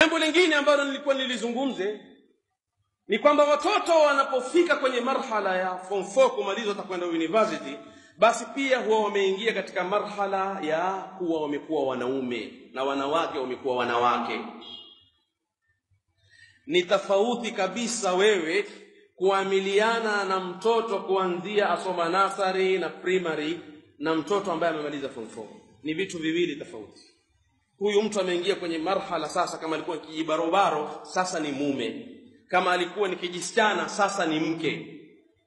jambo lingine ambalo nilikuwa nilizungumze ni kwamba watoto wanapofika kwenye marhala ya form 4 kumaliza watakwenda university basi pia huwa wameingia katika marhala ya kuwa wamekuwa wanaume na wanawake wamekuwa wanawake ni tofauti kabisa wewe kuamiliana na mtoto kuanzia asoma nasari na primary na mtoto ambaye amemaliza form 4 ni vitu viwili tofauti huyu mtu ameingia kwenye marhala sasa kama alikuwa kijibarobaro sasa ni mume kama alikuwa ni kijisichana sasa ni mke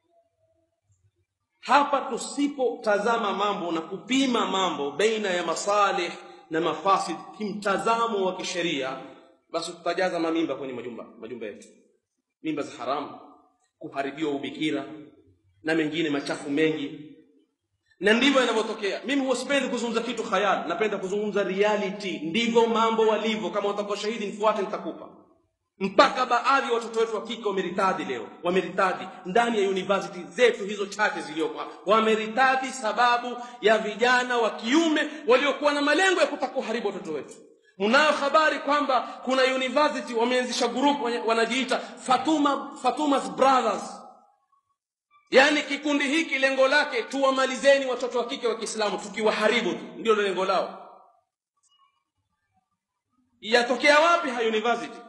hapa tusipotazama mambo na kupima mambo baina ya masalih na mafasid kimtazamo wa kisheria basi tutajaza mamimba kwenye majumba majumba yetu mimba za haramu kuharibiwa ubikira na mengine machafu mengi na ndivyo inavyotokea mimi huwa sipendi kuzungumza kitu khayal napenda kuzungumza reality ndivyo mambo walivyo kama utakuwa shahidi nifuate nitakupa mpaka baadhi ya watoto wetu wa kike wameritadi leo wameritadi ndani ya university zetu hizo chache zilizokuwa wameritadi sababu ya vijana wa kiume waliokuwa na malengo ya kutaka kuharibu watoto wetu mnayo habari kwamba kuna university wameanzisha group wanajiita Fatuma Fatuma's Brothers yaani kikundi hiki lengo lake tuwamalizeni watoto wa kike wa Kiislamu tukiwaharibu tu ndio lengo lao yatokea wapi ha university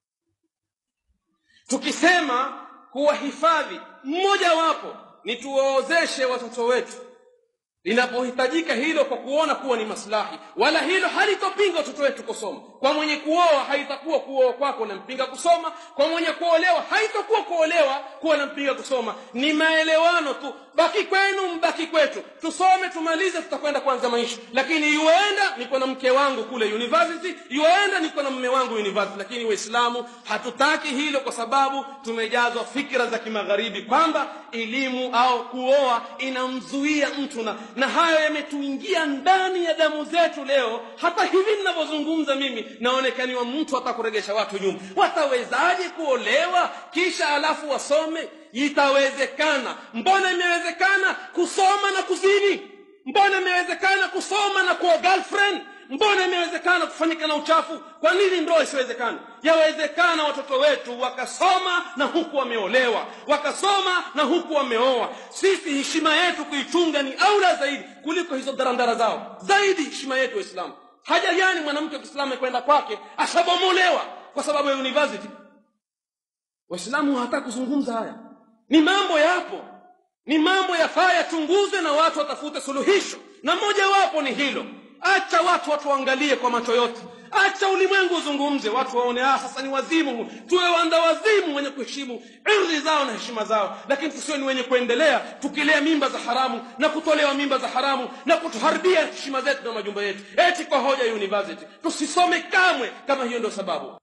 tukisema kuwahifadhi mmoja wapo ni tuwaozeshe watoto wetu linapohitajika hilo kwa kuona kuwa ni maslahi wala hilo halitopinga watoto wetu kusoma kwa mwenye kuoa haitakuwa kuoa kwako nampinga kusoma kwa mwenye kuolewa haitakuwa kuolewa kuwa nampinga kusoma ni maelewano tu baki kwenu mbaki kwetu tusome tumalize tutakwenda kwanza maisha lakini yuenda niko na mke wangu kule university yuenda niko na mume wangu university lakini waislamu hatutaki hilo kwa sababu tumejazwa fikra za kimagharibi kwamba elimu au kuoa inamzuia mtu na, na hayo yametuingia ndani ya damu zetu leo hata hivi ninavyozungumza mimi naonekaniwa mtu atakuregesha watu nyuma watawezaje kuolewa kisha alafu wasome itawezekana mbona imewezekana kusoma na kuzini mbona imewezekana kusoma na kuwa girlfriend mbona imewezekana kufanyika na uchafu kwa nini ndoa isiwezekana yawezekana watoto wetu wakasoma na huku wameolewa wakasoma na huku wameoa sisi heshima yetu kuichunga ni aula zaidi kuliko hizo darandara zao zaidi heshima yetu waislamu haja gani mwanamke wa kiislamu kwenda kwake ashabomolewa kwa sababu ya university waislamu hawataka kuzungumza haya ni mambo yapo ni mambo yafaa yachunguzwe na watu watafute suluhisho na mojawapo ni hilo acha watu watuangalie kwa macho yote acha ulimwengu uzungumze watu waone ah sasa ni wazimu tuwe wanda wazimu wenye kuheshimu ardhi zao na heshima zao lakini tusiwe ni wenye kuendelea tukilea mimba za haramu na kutolewa mimba za haramu na kutuharibia heshima zetu na majumba yetu eti kwa hoja ya university tusisome kamwe kama hiyo ndio sababu